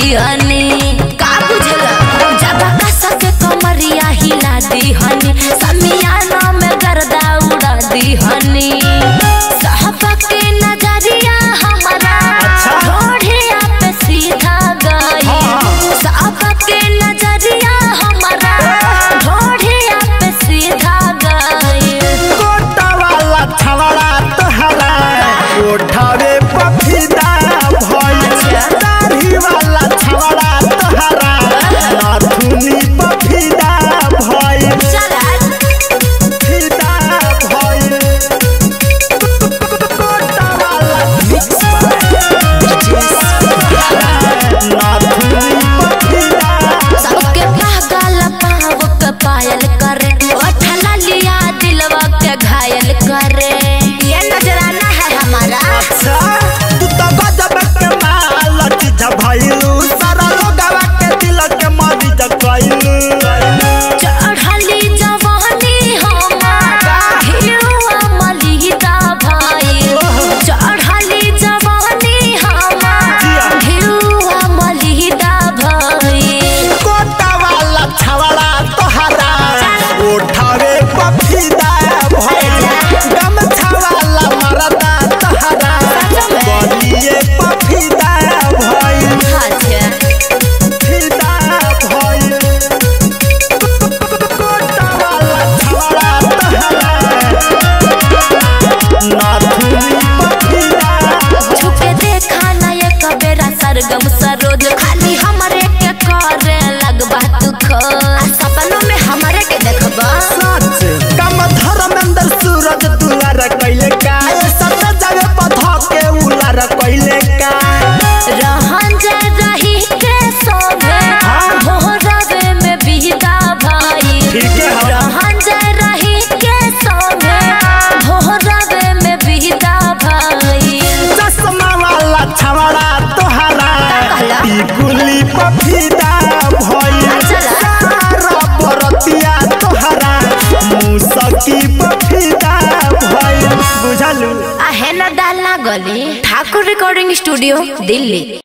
दिहनी का बुझला जब कसा के कमरिया हिला दिहनी समियाना में गर्दा उड़ा दिहनी साहबा के नजरिया हमारा ढोढ़िया पे सीधा गई साहबा के नजरिया हमारा ढोढ़िया पे सीधा गई गोटा वाला छवड़ा तोहरा ओठावे पफिदा भइल दाढ़ी वाला छवड़ा तोहरा नाथुनी पफिदा भइल चला फिदा भइल गोटा वाला नाथुनी पफिदा सबके पागल पाव के पायल करे ओठला लिया दिलवा के घायल करे ये नजराना है हमारा अच्छा तू तो गजब के माल चीज भइलू सारा लोगवा के दिल के मरीज कइलू चढ़ली जवानी हमारा हिरुआ मलिदा भाई चढ़ली जवानी हमारा हिरुआ मलिदा भाई कोटा वाला छवड़ा तोहरा उठावे पफिदा भइल गमछा वाला मरदा तोहरा बलिए पफिदा भइल अच्छा फिदा भइल कोटा वाला छवड़ा तोहरा नाथुनी पफिदा छुपे देखा ना ये कबेरा सरगम सरोज खाली हमरे के करे लगबा तू खो आ सपनों में हमरे के देखबा सच कम धर्मेंद्र सूरज दुलार कैले का सत जगह पथा के उलार कैले का रहन जे रही के सोभे भोरवे में बिहदा भाई ठीक है, हाँ। रहन जे रही के सोभे भोरवे में बिहदा भाई चश्मा वाला छवड़ा तोहरा कहला? टिकुली पफिदा भइल चला। सारा बरतिया तोहरा मुसकी पफिदा भइल बुझलू आहे न डालना गली ठाकुर रिकॉर्डिंग स्टूडियो दिल्ली